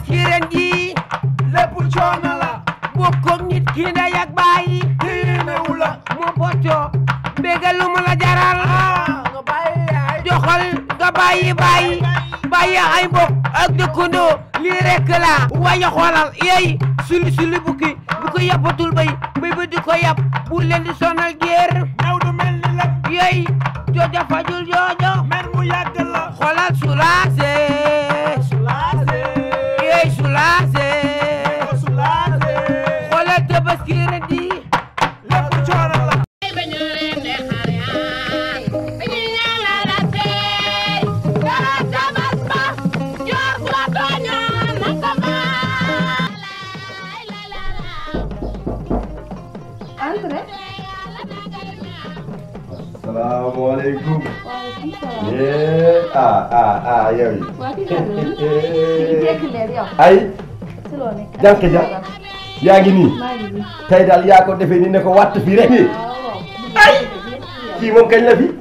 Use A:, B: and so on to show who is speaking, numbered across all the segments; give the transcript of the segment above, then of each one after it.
A: tabaski ren ji
B: lépp coono la
A: bokkoog nit ki ndey ak bàyyi
B: diinewu la
A: moo boccoo mbégal lu mu la jaral
B: ah nga bàyyi yaay
A: joxal nga bàyyi bàyyi bàyyi ay mbokk ak dëkkandoo lii rekk la waaye xoolal yeey suli suli bukki bu ko yàppatul bay bay ba di ko yàpp bu leen di sonal géer
B: ñëw du mel ni la
A: yeey joojo fajul joojo
B: mer mu yàgg la
A: xoolal sulaase
B: sulaase
A: yeey sulaase
B: sulaase
A: xoolal tabaski ren di
B: lépp coono la
C: Andre
D: salaamaaleykum.
C: waaleykum salaam
D: yee ah ah ah yow yi.
C: waa kii kan la ñu jekk leen yow
D: ay
C: si loo nekk
D: jànk ja yaa ngi nii
C: maa ngi nii
D: tey daal yaa ko defee ni ne ko wàtt fii rek.
C: waaw waaw
D: ay kii moom kañ la fi.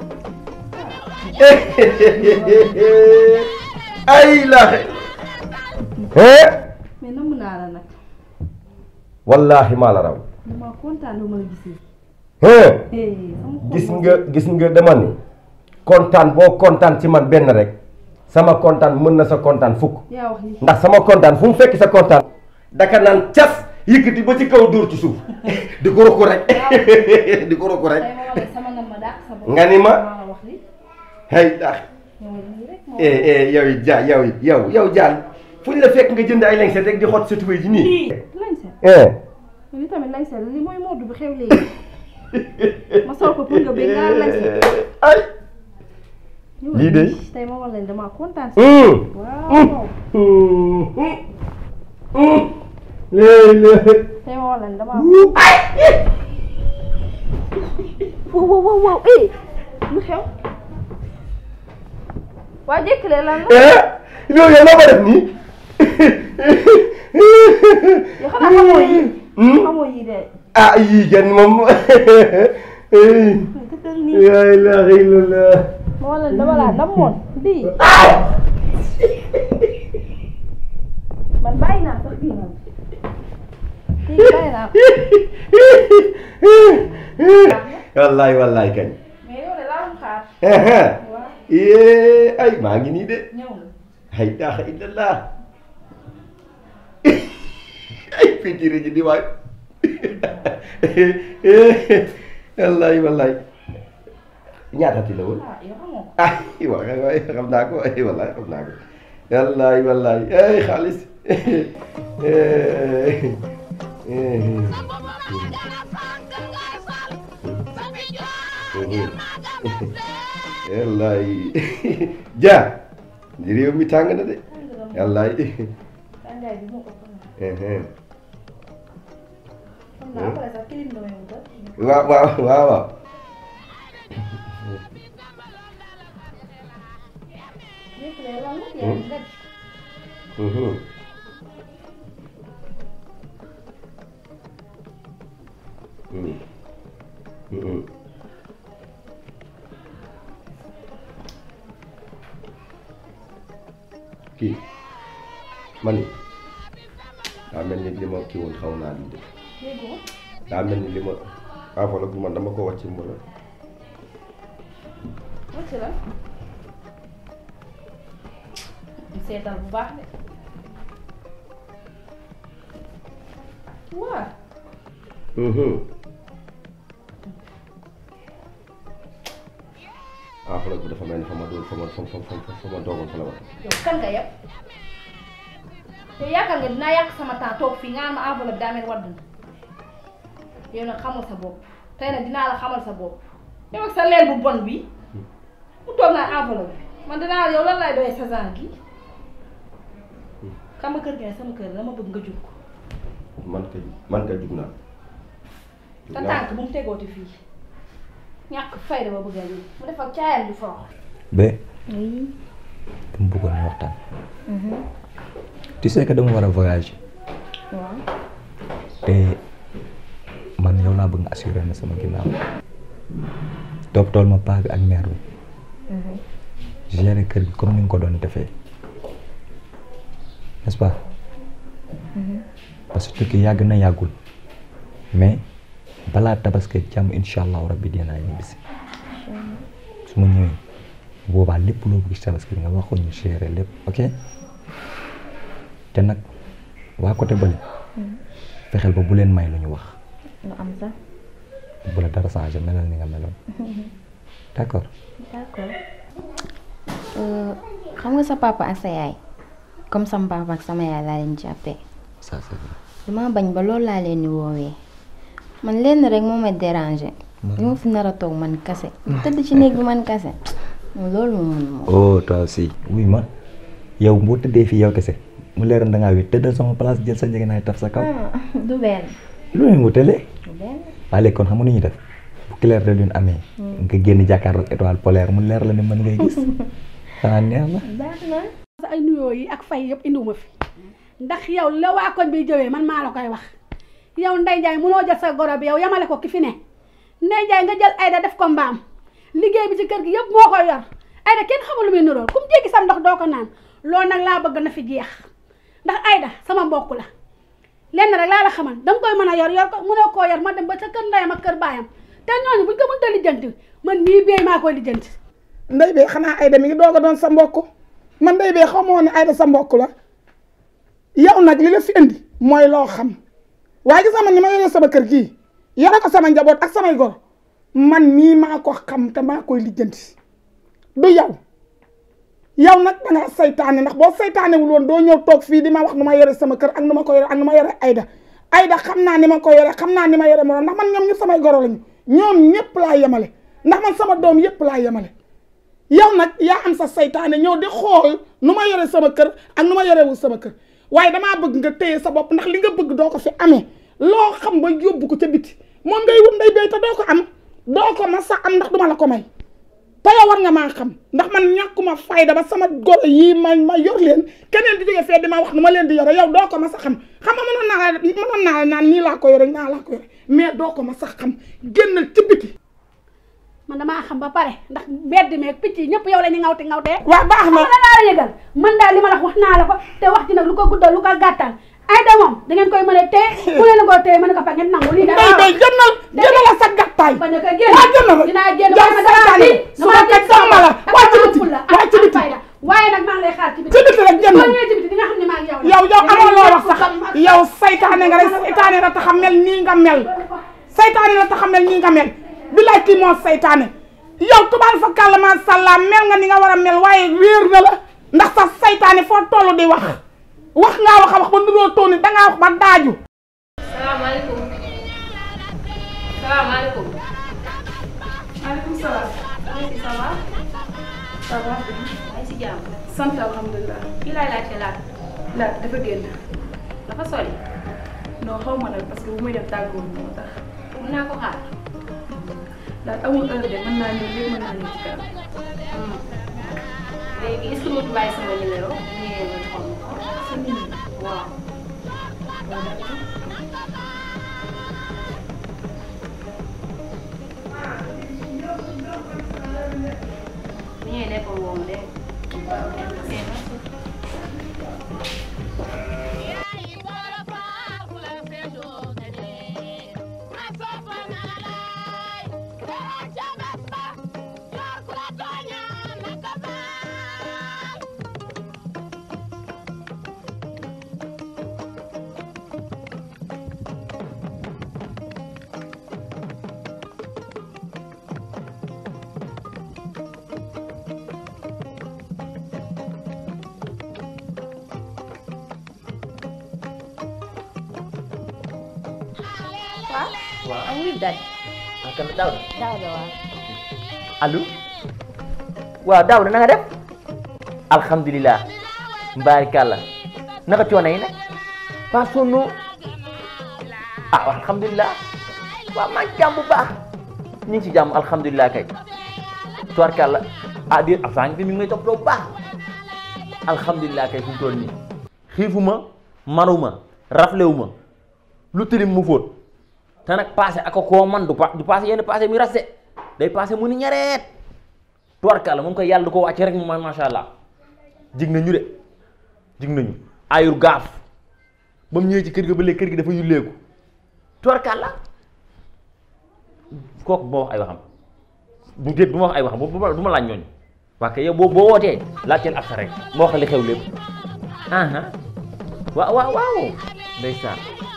D: ay la. eh.
C: mais namm naa la nag
D: wallaahi maa la raw.
C: dama kontaan lu ma la gisee
D: eh.
C: eh sama xol
D: gis
C: moo
D: nga gis nga dama ni kontaan boo kontaan ci man benn rek sama kontaan mën na sa kontaan fukk
C: yaa wax li
D: ndax sama kontaan fu mu fekk sa kontaan daka naan cas yëkkati ba ci kaw dóor ci suuf di ko rokku rek di ko rokku rek
C: tey ma wala sama nam ma dàq sa bopp
D: nga ni ma
C: maa la wax li
D: hey dax
C: ñëw nii rek moo
D: eh eh yow it ja yow it yow yow jaan fu ñu la fekk nga jënd ay lengset rek di xot sa tubéy ji nii
C: lañ seet
D: eh
C: li tamit lañ seet li mooy moddu bi xew léegi ma sol ko pour nga bëgg nga lañ seet
D: ay
C: ñëw
D: lii de
C: tey ma wala dama kontaan si
D: hum
C: waaw
D: hum hum léeg-léeg
C: tey ma wala dama wow wow wow wow eh lu xew waa jékkale lan la
D: eh loolu yow loo ko def nii
C: yoo xanaa xamoo yi
D: Hmm?
C: xamoo yi de
D: ah yii kenn moom
C: tëddal nii
D: la ilaha illallah
C: ma wala dama laa namoon lii man bàyyi naa sax kii man kii bàyyi naa
D: wallaay wallaay kañ
C: mais yow de laa doon xaar waaw
D: yee ay maa ngi nii de
C: ñëw na
D: ay ilaha illallah ay fitiri ji di waay wallaay wallaay ñaatati la woon
C: ah yow xamoo ko
D: ah waay waay xam naa ko ay wallaay xam naa ko wallaay wallaay ay xaalis wallaay ja di réew mi tàng na de wallaay
C: tàngaay bi moo ko xam
D: waaw
C: naa après sax kilim damay wutal
D: waaw waaw waaw
C: jékkale lan la yaa ngi daj
D: kii man ni daa mel ni li ma kii woon xaw naa lii de
C: déggoo
D: daa mel ni li ma enveloppe bi man dama ko wàcc mbala
C: wacc la seetal bu baax de waa
D: enveloppe bi dafa mel ni fa ma doon fa ma fa fa fa fa ma doogoon fa la wax
C: yow kan nga yëpp yow yaakaar nga dinaa yàq sama temps toog fii nga am ma enveloppe daa mel wadd na yow nag xamal sa bopp tey nag dinaa la xamal sa bopp yow ak sa leel bu bon bi mu toog naa enveloppe bi man dinaa yow lan laay doyee sa genre gi xam nga kër gi ne sama kër dama bëgg nga jug ko
D: man kay man kay jug naa jug
C: sa
D: naa
C: tànk bu mu tegooti fii ñàkk fayda ba bëgg a lii mu def ak caayam di forox
E: ba
C: oui
E: dama bëggoon ñu waxtaan tu sais que dama war a voyager
C: waaw
E: te man yow laa bëgg nga assuré na sama ginnaaw topp tool ma paa bi ak mère bi gérer kër gi comme ni nga ko doon defee n'est-ce pas parce que tukki yàgg na yàggul mais balaa tabaski jàmm incha allahu rabbi dinaa ñibbisi su ma ñëwee boobaa lépp loo bëgg ci tabaski bi nga wax ko ñu géré lépp ok te nag waa côté bële fexeel ba bu leen may lu ñu wax
F: lu am sax
E: bu la dara changé melal ni nga meloon d'accord
F: d'accord xam nga sa papa ak sa yaay comme sama papa ak sama yaay laa leen jàppee
E: ça c'est vrai
F: dama bañ ba loolu laa leen di woowee man lenn rek moo may déranger li ma fi nar a toog man kase tëdd ci néeg bi man kase loolu moom mun moom
E: oh toi aussi oui ma yow boo tëddee fii yow kese mu leeroon da ngaa wéet tëddal sama place jël sa njëgënaay taf sa kaw
F: du benn
E: lu leen wutale
F: du benn
E: waaye léegi kon xam nga nu ñuy def bu clair de lune amee nga génn jàkkaarloog étoile polaire mu leer la ne mën ngay gis xanaa neex na
F: baax na
G: sa ay nuyoo yi ak fay yëpp indiwuma fi ndax yow la waa koñ bi jëwee man maa la koy wax yow Ndeye Ndiaye mënoo jël sa goro bi yow yamale ko ki fi ne Ndeye Ndiaye nga jël Aïda def ko mbaam liggéey bi ci kër gi yëpp moo koy yor Aïda kenn xamul lu muy nurool kum jéggi sam ndox doo ko naan loolu nag laa bëgg na fi jeex ndax Aïda sama mbokk la lenn rek laa la xamal danga koy mën a yor yor ko mënoo koo yor ma dem ba sa kër ndeyam ak kër baayam te ñooñu buñ ko mënta lijjanti man mii béy maa koy lijjanti
H: ndey bee xanaa Aïda mi ngi doog a doon sa mbokk man ndey bee xamoo ne Aïda sa mbokk la yow nag li la fi indi mooy loo xam waaye gis nga man ni ma yore sama kër gii yore ko sama njaboot ak samay gor man mii maa ko xam te maa koy lijjanti du yow yow nag da ngaa saytaane ndax boo saytaanewul woon doo ñëw toog fii di ma wax nu ma yore sama kër ak nu ma ko yore ak nu ma yore Aïda Aïda xam naa ni ma ko yore xam naa ni ma yore moroom ndax man ñoom ñëpp samay goro lañu ñoom ñëpp laa yemale ndax man sama doom yëpp laa yemale yow nag yaa am sa saytaane ñëw di xool nu ma yore sama kër ak nu ma yorewul sama kër waaye damaa bëgg nga téye sa bopp ndax li nga bëgg doo ko fi amee loo xam ba yóbbu ko ca biti moom ngay wut nday béy te doo ko am doo ko ma sa am ndax duma la ko may te yow war nga maa xam ndax man ñàkkuma fayda ba sama goro yii ma ma yor leen keneen di jóge fee di ma wax nu ma leen di yore yow doo ko ma sa xam xam nga mënoon naa la mënoon naa la naan nii laa ko yore naa laa ko yore mais doo ko ma sax xam génnal ci biti
G: man damaa xam ba pare ndax bedd meeg picc yi ñëpp yow la ñu ngawti ngawtee
H: waaw baax na
G: xam nga laa la yëgal man daal li ma la wax wax naa la ko te wax ji nag lu ko guddal lu ko gàttal Aïda moom da ngeen koy mën a téye ku leen ko téye mën ko fa ngeen nangu lii
H: nday béy génnal génnal la sa gàttaay
G: bañ a ko génn
H: waaw génnal la
G: dinaa génn
H: yow
G: waaye ma dama
H: saytaane
G: tiit
H: su ma teg sama la waa ci biti waa ci biti
G: waaye nag maa ngi lay xaar ci biti
H: ci biti rek
G: boo
H: génnal
G: ñëwee ci biti di nga xam ne maa ngi yow la
H: yow yow
G: Dinañ
H: amoo loo
G: def
H: wax sax
G: xam ak-
H: yow saytaane nga rek saytaane la tax a mel nii nga mel saytaane la tax a mel nii nga mel bilaay kii moo saytaane yow tubaal fa kàlla macha allah mel nga ni nga war a mel waaye wéer na la ndax sa saytaane foo toll di wax wax ngaa wax a wax ba nuroo tooni dangaa wax ba daaju
C: salaamaaleykum salaamaaleykum. maaleykum salaam. maaleykum salaam. ça va. maa ngi si jàmm. sant alhamdulilah. kii laay laajte laat. laat dafa génn. dafa sori. non xaw ma nag parce que bu muy def tàggoor moo tax. mën naa ko xaar. laat amul heure de mën naa ñëw léegi mën naa ñëw ci kanam. léegi est-ce que mu bàyyi sama numéro. bu ñëwee ma xool ma ko. sa numéro. waaw. bu ñëwee nekkul woo ma dégg nga. waaw merci.
F: waaw am ngi daj
I: ah kan daaw
F: daaw da waaw
I: allo waaw daaw na nga def alhamdulilah mbaarikàlla naka coono yi nag pas sonno ah waaw alhamdulilah waaw maa ngi jàmm bu baax ñu ngi si jàmm alhamdulilah kay tubarkàlla ah di ab saa ngi fi mi ngi may toppatoo bu baax alhamdulilah kay fu mu toll nii xiifuma maruma raflewuma lu tilim mu fóot te nag passé ak koo man du pa du passé yenn passé muy raste day passé mu ni ñareet tubarkàlla moom koy yàlla du ko wàcce rek moom macha allah jig nañu de jig nañu ayur gaaf ba mu ñëwee ci kër gi ba léegi kër gi dafa yulleeku tubarkàlla kooku bu ma wax ay waxam bu déet bu ma wax ay waxam bu ma du ma laaj ñooñu waa kay yow boo boo wootee laajteel ak sa rek ma wax li xew lépp aha waaw waaw waaw ndeysaan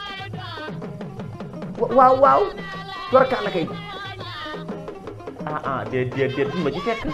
I: waaw waaw tubarkàlla kay ah ah déet déet déet duñ ma ci fekk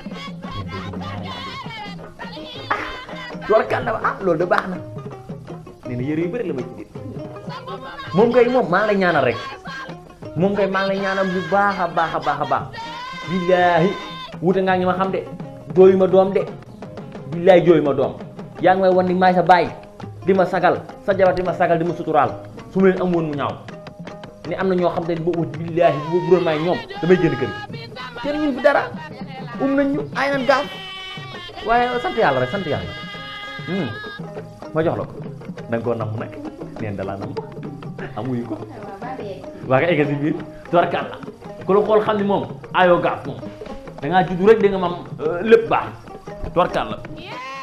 I: tubarkàlla ah loolu de baax na nee na yëre yu bëri la ma ci dit moom kay moom maa ngi lay ñaanal rek moom kay maa ngi lay ñaanal bu baax a baax a baax a baax billaahi wuute ngaa ngi ma xam de jooyu ma doom de billaahi jooyu ma doom yaa ngi may wan ni maay sa baay di ma sagal sa jabar di ma sagal di ma suturaal su ma leen am woon mu ñaaw ni am na ñoo xam te ne boobu billaahi bu doon maay ñoom damay génn kër gi kenn ñun fi dara um nañ ñu ay nan gaaf waaye sant yàlla rek sant yàlla ma jox la ko da nga koo namm nag neen da laa namm amuñu ko waa nga eggal si biir tubarkàlla ku la xool xam ni moom ayoo gaaf moom da ngaa juddu rek da nga mam lépp baax tubarkàlla